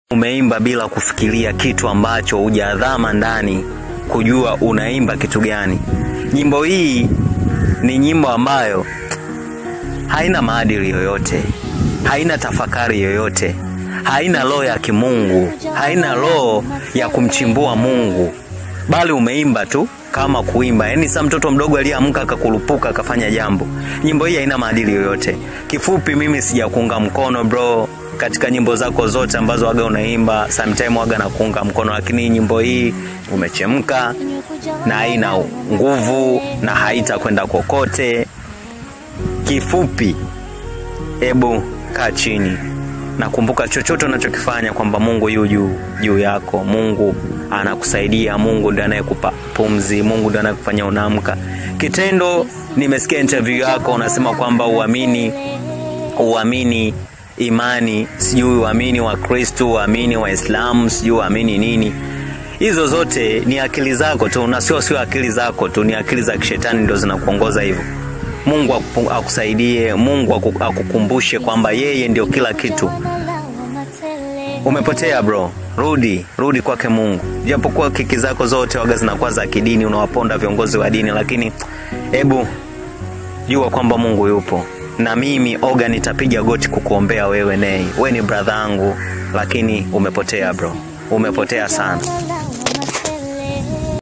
umeimba bila kufikiria kitu ambacho hujadhama ndani kujua unaimba kitu gani. Nyimbo hii ni nyimbo ambayo haina maadili yoyote, haina tafakari yoyote, haina roho ya kimungu, haina roho ya kumchimbua Mungu, bali umeimba tu kama kuimba. Yaani sa mtoto mdogo aliyeamka akakurupuka akafanya jambo. Nyimbo hii haina maadili yoyote. Kifupi, mimi sijakuunga mkono bro katika nyimbo zako zote ambazo waga unaimba, sometime waga nakuunga mkono, lakini nyimbo hii umechemka na haina nguvu na haitakwenda kokote. Kifupi, ebu kaa chini nakumbuka chochote unachokifanya kwamba Mungu yu juu juu yako. Mungu anakusaidia, Mungu ndiye anayekupa pumzi, Mungu ndiye anayekufanya unaamka. Kitendo, nimesikia interview yako unasema kwamba uamini uamini imani, sijui uamini wa Kristo, uamini wa Islamu, sijui uamini nini. Hizo zote ni akili zako tu, na sio sio akili zako tu, ni akili za kishetani ndio zinakuongoza hivyo. Mungu akupu- akusaidie, Mungu aku- akukumbushe kwamba yeye ndio kila kitu. Umepotea bro, rudi rudi kwake Mungu. Japokuwa kiki zako zote waga zinakuwa za kidini, unawaponda viongozi wa dini, lakini hebu jua kwamba Mungu yupo, na mimi Oga nitapiga goti kukuombea wewe. Nei, we ni brother yangu, lakini umepotea bro, umepotea sana.